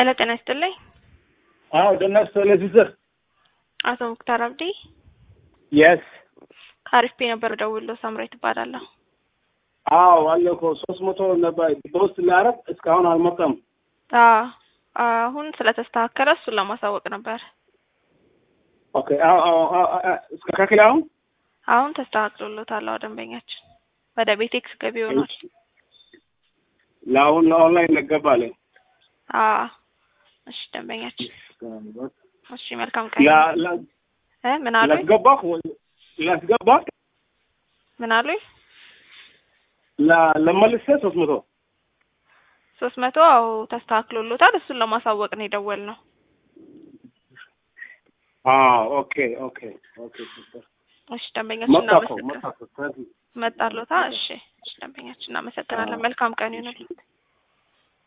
ሄሎ ጤና ይስጥልኝ። አዎ ደናስ ቴሌቪዥን አቶ ሙክታር አብዲ የስ ከአሪፍ ፔ ነበር ደውሎ ሳምራዊት እባላለሁ። አዎ አለ እኮ ሶስት መቶ ነበር በውስጥ ሊያረግ እስካሁን አልመጣም። አዎ አሁን ስለተስተካከለ እሱን ለማሳወቅ ነበር። ኦኬ አዎ አዎ አዎ እስከካከለ አሁን አሁን ተስተካክሎሎታል። አዎ ደንበኛችን ወደ ቤቴክስ ገቢ ሆኗል። ለአሁን ለኦንላይን ነገባለ አዎ እሺ ደንበኛችን እሺ መልካም ቀን ላ ላ እ ምን አሉኝ ላስገባህ ወይ ላስገባህ ምን አሉኝ ላ ለመልሰ ሶስት መቶ ሶስት መቶ አዎ ተስተካክሎሎታል። እሱን ለማሳወቅ ነው የደወልነው። አዎ ኦኬ ኦኬ ኦኬ ሱፐር እሺ ደንበኛችን መጣ እኮ እናመሰግናለን። መጣ እኮ ስለዚህ መጣሎታ እሺ እሺ ደንበኛችን እናመሰግናለን። መልካም ቀን ይሁንልዎት።